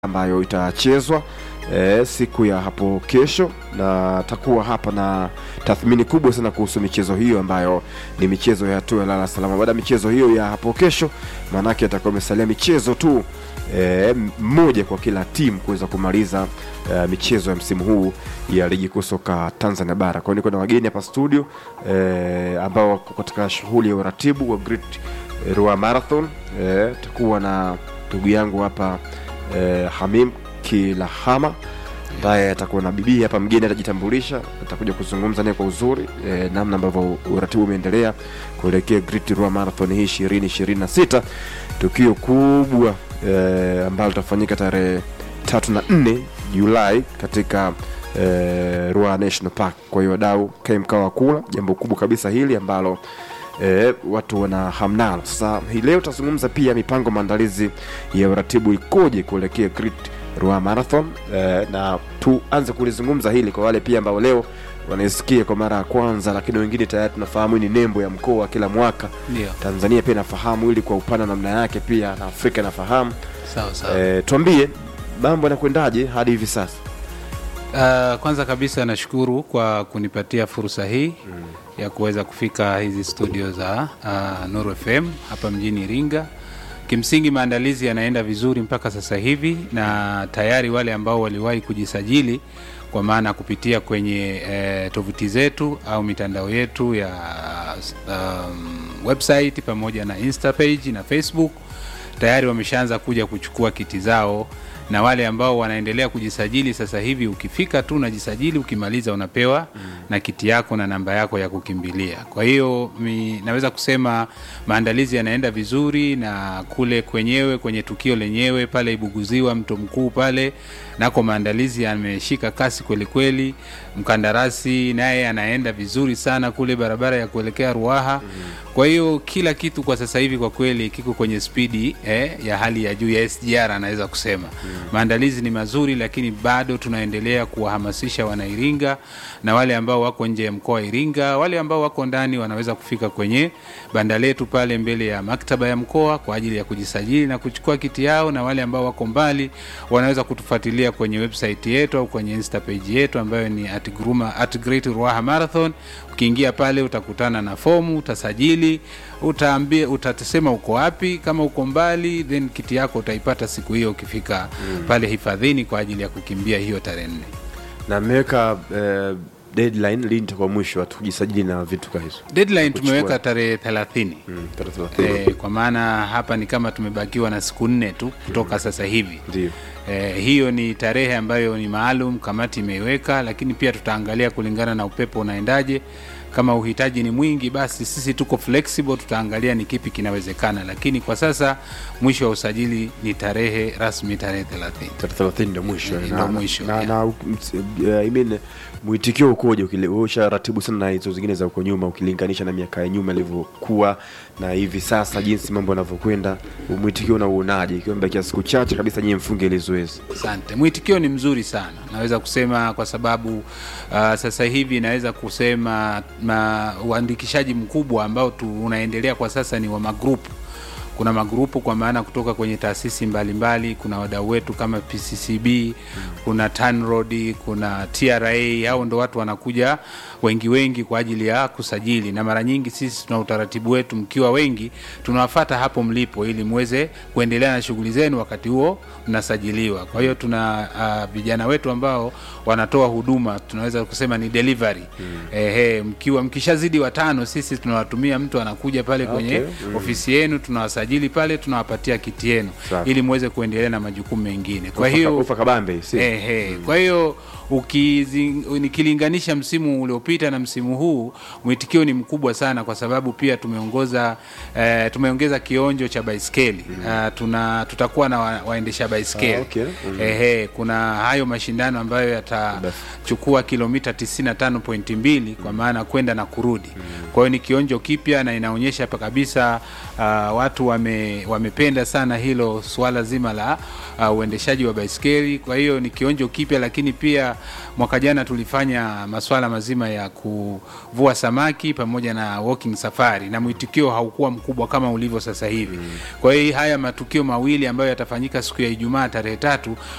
ambayo itachezwa e, siku ya hapo kesho, na takuwa hapa na tathmini kubwa sana kuhusu michezo hiyo ambayo ni michezo ya hatua ya lala salama. Baada ya michezo hiyo ya hapo kesho, maanake atakuwa imesalia michezo tu e, mmoja kwa kila timu kuweza kumaliza e, michezo ya msimu huu ya ligi kuu soka Tanzania bara. Kwa hiyo niko na wageni hapa studio e, ambao wako katika shughuli ya uratibu wa Great Ruaha Marathon. E, takuwa na ndugu yangu hapa e, Hamim Kilahama ambaye atakuwa na bibi hapa, mgeni atajitambulisha, atakuja kuzungumza naye kwa uzuri e, namna ambavyo uratibu umeendelea kuelekea Great Ruaha Marathon hii ishirini ishirini na sita tukio kubwa e, ambalo litafanyika tarehe tatu na nne Julai katika e, Ruaha National Park. Kwa hiyo wadau, kae mkao wa kula, jambo kubwa kabisa hili ambalo e, watu wana hamnalo. Sasa hii leo tutazungumza pia mipango maandalizi ya uratibu ikoje kuelekea Great Ruaha Marathon e, na tuanze kulizungumza hili kwa wale pia ambao leo wanaisikia kwa mara ya kwanza, lakini wengine tayari tunafahamu hii ni nembo ya mkoa kila mwaka. Ndio, Tanzania pia inafahamu hili kwa upana namna yake, pia na Afrika inafahamu. sawa sawa. E, tuambie mambo yanakwendaje hadi hivi sasa? Uh, kwanza kabisa nashukuru kwa kunipatia fursa hii ya kuweza kufika hizi studio za uh, Nuru FM hapa mjini Iringa. Kimsingi maandalizi yanaenda vizuri mpaka sasa hivi, na tayari wale ambao waliwahi kujisajili kwa maana kupitia kwenye eh, tovuti zetu au mitandao yetu ya um, website pamoja na Insta page na Facebook tayari wameshaanza kuja kuchukua kiti zao na wale ambao wanaendelea kujisajili sasa hivi, ukifika tu unajisajili, ukimaliza unapewa mm. na kiti yako na namba yako ya kukimbilia. Kwa hiyo mi, naweza kusema maandalizi yanaenda vizuri, na kule kwenyewe kwenye tukio lenyewe pale Ibuguziwa mto mkuu pale nako maandalizi yameshika kasi kweli kweli. Mkandarasi naye anaenda vizuri sana kule barabara ya kuelekea Ruaha mm. kwa hiyo kila kitu kwa sasa hivi kwa kweli kiko kwenye spidi eh, ya hali ya juu ya SGR anaweza kusema mm. maandalizi ni mazuri, lakini bado tunaendelea kuwahamasisha Wanairinga na wale ambao wako nje ya mkoa wa Iringa, wale ambao wako ndani wanaweza kufika kwenye banda letu pale mbele ya maktaba ya mkoa kwa ajili ya kujisajili na kuchukua kiti yao, na wale ambao wako mbali wanaweza kutufuatilia kwenye website yetu au kwenye insta page yetu ambayo ni at, gruma, at Great Ruaha Marathon. Ukiingia pale utakutana na fomu, utasajili, utaambia, utasema uko wapi. Kama uko mbali, then kiti yako utaipata siku hiyo ukifika mm. pale hifadhini kwa ajili ya kukimbia hiyo tarehe nne. Na mmeweka eh, deadline lini itakuwa mwisho watu kujisajili na vitu kama hizo? Deadline Kuchukua. tumeweka tarehe thelathini. Mm, tarehe thelathini. Eh, kwa maana hapa ni kama tumebakiwa na siku nne tu kutoka sasa hivi. Ndio. Eh, hiyo ni tarehe ambayo ni maalum, kamati imeiweka, lakini pia tutaangalia kulingana na upepo unaendaje. Kama uhitaji ni mwingi, basi sisi tuko flexible, tutaangalia ni kipi kinawezekana, lakini kwa sasa mwisho wa usajili ni tarehe rasmi, tarehe 30. Tarehe thelathini ndio mwisho. Ndio Na- mwisho, na, yeah. na, ms- eh, I mean, mwitikio ukoje? ukile- wewe usharatibu sana na hizo zingine za huko nyuma, ukilinganisha na miaka ya nyuma ilivyokuwa na hivi sasa, jinsi mambo yanavyokwenda, mwitikio unauonaje? Ikiwa mbakia siku chache kabisa nyie mfunge ile zoezi. Asante. Mwitikio ni mzuri sana, naweza kusema kwa sababu uh, sasa hivi naweza kusema ma, uandikishaji mkubwa ambao tu unaendelea kwa sasa ni wa magrupu. Kuna magrupu kwa maana kutoka kwenye taasisi mbalimbali mbali, kuna wadau wetu kama PCCB, kuna TANROADS, kuna TRA. Hao ndo watu wanakuja wengi wengi kwa ajili ya kusajili, na mara nyingi sisi tuna utaratibu wetu, mkiwa wengi tunawafata hapo mlipo, ili muweze kuendelea na shughuli zenu wakati huo mnasajiliwa. Kwa hiyo tuna uh, vijana wetu ambao wanatoa huduma, tunaweza kusema ni delivery mm. Ehe, mkiwa mkishazidi watano, sisi tunawatumia mtu anakuja pale kwenye Okay. Mm. ofisi yenu, tunawasajili pale, tunawapatia kiti yenu Safi. ili muweze kuendelea na majukumu mengine. Kwa Ufa- hiyo ufa kabambe si? Ehe, kwa hiyo ukizi- nikilinganisha msimu uliopita na msimu huu mwitikio ni mkubwa sana, kwa sababu pia tumeongoza eh, tumeongeza kionjo cha baiskeli Ah, tuna tutakuwa na wa, waendesha baiskeli Ah, okay. Mm. Ehe, kuna hayo mashindano ambayo yatachukua kilomita 95.2 kwa maana kwenda na kurudi. Kwa hiyo ni kionjo kipya na inaonyesha hapa kabisa ah, watu wa wame, wamependa sana hilo swala zima la uh, uendeshaji wa baiskeli. Kwa hiyo ni kionjo kipya, lakini pia mwaka jana tulifanya maswala mazima ya kuvua samaki pamoja na walking safari, na mwitikio haukuwa mkubwa kama ulivyo sasa hivi. Kwa hiyo haya matukio mawili ambayo yatafanyika siku ya Ijumaa tarehe tatu